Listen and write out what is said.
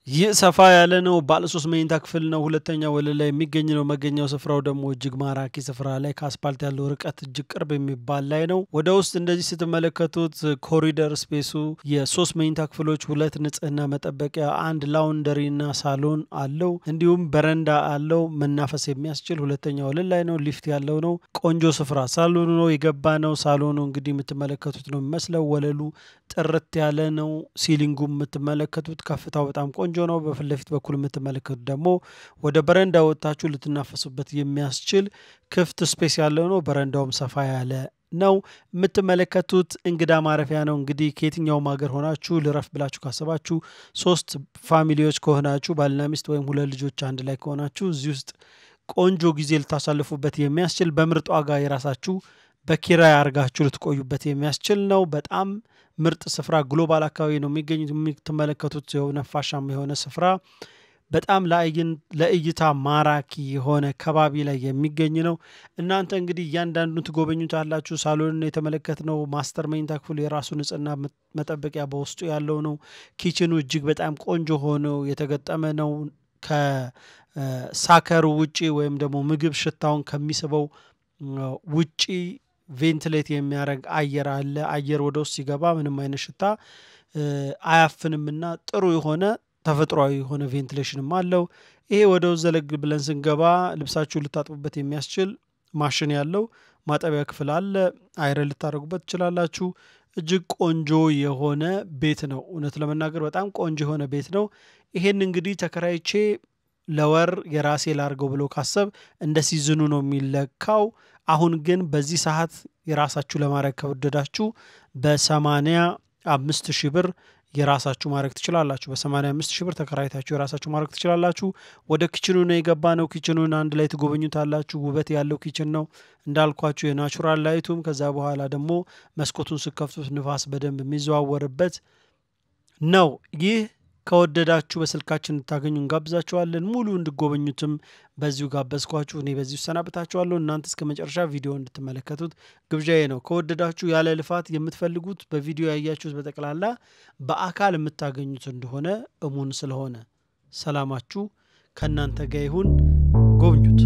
ይህ ሰፋ ያለ ነው። ባለ ሶስት መኝታ ክፍል ነው። ሁለተኛ ወለል ላይ የሚገኝ ነው። መገኛው ስፍራው ደግሞ እጅግ ማራኪ ስፍራ ላይ ከአስፓልት ያለው ርቀት እጅግ ቅርብ የሚባል ላይ ነው። ወደ ውስጥ እንደዚህ ስትመለከቱት ኮሪደር ስፔሱ የሶስት መኝታ ክፍሎች፣ ሁለት ንጽህና መጠበቂያ፣ አንድ ላውንደሪና ሳሎን አለው። እንዲሁም በረንዳ አለው። መናፈስ የሚያስችል ሁለተኛ ወለል ላይ ነው። ሊፍት ያለው ነው። ቆንጆ ስፍራ ሳሎኑ ነው የገባ ነው። ሳሎኑ እንግዲህ የምትመለከቱት ነው የሚመስለው። ወለሉ ጥርት ያለ ነው። ሲሊንጉ የምትመለከቱት ከፍታው በጣም ቆንጆ ነው። በፊት ለፊት በኩል የምትመለከቱት ደግሞ ወደ በረንዳ ወጥታችሁ ልትናፈሱበት የሚያስችል ክፍት ስፔስ ያለው ነው። በረንዳውም ሰፋ ያለ ነው። የምትመለከቱት እንግዳ ማረፊያ ነው። እንግዲህ ከየትኛውም ሀገር ሆናችሁ ልረፍ ብላችሁ ካሰባችሁ ሶስት ፋሚሊዎች ከሆናችሁ ባልና ሚስት ወይም ሁለት ልጆች አንድ ላይ ከሆናችሁ እዚህ ውስጥ ቆንጆ ጊዜ ልታሳልፉበት የሚያስችል በምርጥ ዋጋ የራሳችሁ በኪራይ አድርጋችሁ ልትቆዩበት የሚያስችል ነው። በጣም ምርጥ ስፍራ ግሎባል አካባቢ ነው የሚገኙት። የምትመለከቱት የሆነ ነፋሻማ የሆነ ስፍራ በጣም ለእይታ ማራኪ የሆነ ከባቢ ላይ የሚገኝ ነው። እናንተ እንግዲህ እያንዳንዱን ትጎበኙታላችሁ። ሳሎንን የተመለከትነው ማስተር መኝታ ክፍሉ የራሱ ንጽህና መጠበቂያ በውስጡ ያለው ነው። ኪችኑ እጅግ በጣም ቆንጆ ሆኖ የተገጠመ ነው። ከሳከሩ ውጪ ወይም ደግሞ ምግብ ሽታውን ከሚስበው ውጪ ቬንትሌት የሚያደርግ አየር አለ። አየር ወደ ውስጥ ሲገባ ምንም አይነት ሽታ አያፍንምና ጥሩ የሆነ ተፈጥሯዊ የሆነ ቬንቲሌሽንም አለው። ይሄ ወደ ውስጥ ዘለግ ብለን ስንገባ ልብሳችሁን ልታጥቡበት የሚያስችል ማሽን ያለው ማጠቢያ ክፍል አለ። አይረን ልታደርጉበት ትችላላችሁ። እጅግ ቆንጆ የሆነ ቤት ነው። እውነት ለመናገር በጣም ቆንጆ የሆነ ቤት ነው። ይሄን እንግዲህ ተከራይቼ ለወር የራሴ ላርገው ብሎ ካሰብ እንደ ሲዝኑ ነው የሚለካው። አሁን ግን በዚህ ሰዓት የራሳችሁ ለማድረግ ከወደዳችሁ በሰማንያ አምስት ሺህ ብር የራሳችሁ ማድረግ ትችላላችሁ። በሰማንያ አምስት ሺህ ብር ተከራይታችሁ የራሳችሁ ማድረግ ትችላላችሁ። ወደ ኪችኑ ነው የገባ ነው። ኪችኑን አንድ ላይ ትጎበኙታላችሁ። ውበት ያለው ኪችን ነው እንዳልኳችሁ የናቹራል ላይቱም ከዛ በኋላ ደግሞ መስኮቱን ስከፍቱት ንፋስ በደንብ የሚዘዋወርበት ነው። ይህ ከወደዳችሁ በስልካችን እንድታገኙ እንጋብዛችኋለን። ሙሉ እንድጎበኙትም በዚሁ ጋበዝኳችሁ። እኔ በዚሁ ሰናበታችኋለሁ። እናንተ እስከ መጨረሻ ቪዲዮ እንድትመለከቱት ግብዣዬ ነው። ከወደዳችሁ ያለ ልፋት የምትፈልጉት በቪዲዮ ያያችሁት በጠቅላላ በአካል የምታገኙት እንደሆነ እሙን ስለሆነ ሰላማችሁ ከእናንተ ጋር ይሁን። ጎብኙት።